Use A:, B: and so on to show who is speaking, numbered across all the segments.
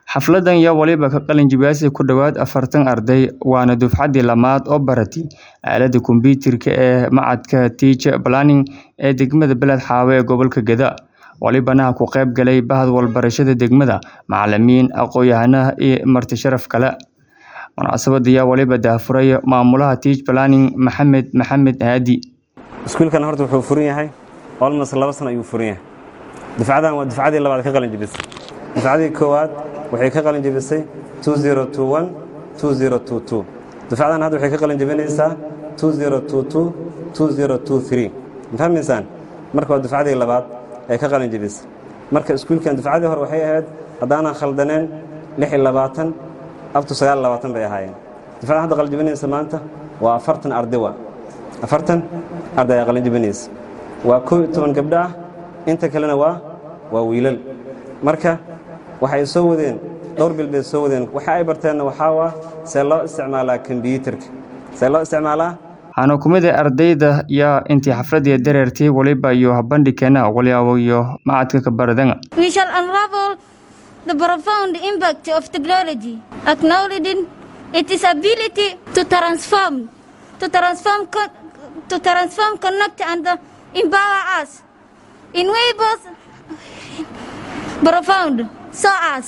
A: Xafladan yaa waliba ka qalin jebisay ku dhawaad afartan arday waana dufcadii lamaad oo baratay aaladda kombiyuutarka ee Machadka Teacher Planning ee degmada Beled Xaawe ee gobolka Gaza. Walibana ku qayb galay bahda waxbarashada degmada, macallimiin, aqoon-yahano iyo marti sharaf kale. Munaasabadda ayaa waliba daahfuray maamulaha Teacher Planning Maxamed Maxamed Haadi.
B: iskuulkan horta wuxuu furan yahay almost laba sano ayuu furan yahay dufcadan waa dufcadii labaad ka qalin jebisay dufcadii koowaad waxay ka qalin jebisay 2021 2022 dufcadan hadda waxay ka qalin jebinaysaa 2022 2023 ma fahmaysaan marka waa dufcadii labaad ay ka qalin jebisay marka iskuulkan dufcadii hore waxay ahayd haddaanan khaldaneen lix iyo labaatan up to sagaal iyo labaatan bay ahaayeen dufcadan hadda qalin jebinaysa maanta waa afartan arday wa afartan arday ayaa qalin jebinaysa waa koob iyo toban gabdho ah inta kalena waa waa wiilal marka waxay soo wadeen dhowr bil bay soo wadeen waxa ay barteenna waxaa waa see loo isticmaalaa kombiyuutarka see loo isticmaalaa
A: waxaana ku mid ah ardayda yaa intii xafladii dareertay waliba iyo habandhigkeena waliyaabo iyo macadka ka baradanga
C: We shall unravel the profound impact of technology, acknowledging its ability to transform, to transform, co- to transform, connect, and uh, empower us in ways both profound, so as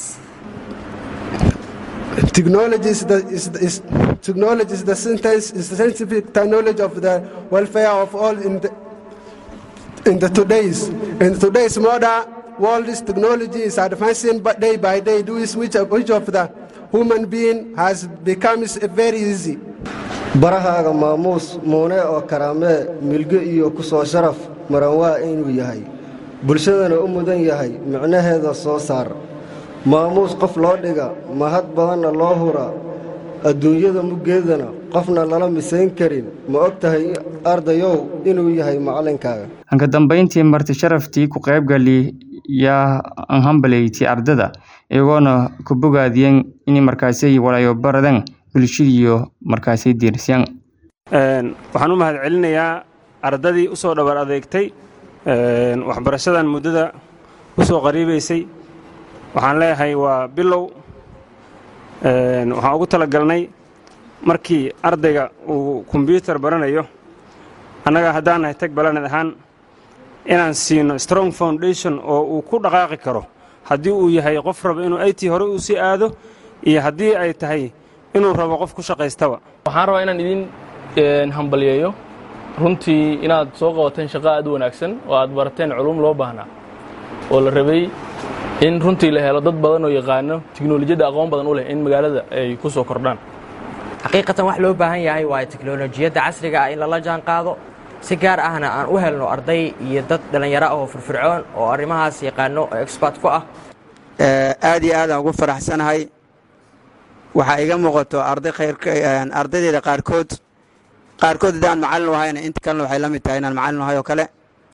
D: Technology is the, is, the- is, technology is the science, is the scientific knowledge of the welfare of all in the, in the today's in today's modern world. This technology is advancing but day by day. Do is which of, which of the human being has become is very easy.
E: barahaaga maamuus muune oo karaamee milgo iyo ku soo sharaf maran waa inuu yahay bulshadana u mudan yahay micnaheeda soo saar maamuus qof loo dhiga mahad badanna loo hura adduunyada muggeedana qofna lala misayn karin ma og tahay ardayow inuu yahay macallinkaaga
A: hanka dambeyntii marti sharaftii ku qaybgali yaa hambaleeytay ardada iyagoona ku bogaadiyeen in markaasay walayo baradan bulshadiiyo markaasay diirsiyaan
B: waxaan u mahad celinayaa ardadii u soo dhabar adeegtay waxbarashadan muddada u soo qariibaysay waxaan leeyahay waa bilow waxaan ugu talagalnay markii ardayga uu kombyuutar baranayo annaga haddaan nahay tag balaned ahaan inaan siino strong foundation oo uu ku dhaqaaqi karo haddii uu yahay qof raba inuu it hore uu sii aado iyo haddii ay tahay inuu rabo qof ku shaqaystaba
F: waxaan rabaa inaan idin hambalyeeyo runtii inaad soo qabateen shaqo aad u wanaagsan oo aad barateen culum loo baahnaa oo la rabay in runtii la helo dad badan oo yaqaano tiknolojiyadda aqoon badan u leh in magaalada ay ku soo kordhaan
G: xaqiiqatan wax loo baahan yahay waa teknolojiyadda casriga ah in lala jaan qaado si gaar ahna aan u helno arday iyo dad dhallinyaro ah oo firfircoon oo arrimahaas yaqaano oo expert ku ah
H: aad iyo aad aan ugu faraxsanahay waxaa iga muuqato arday khayr ardaydeeda qaarkood qaarkood haddaan macallin u ahayna inta kalena waxay la mid tahay inaan macallin ahay oo kale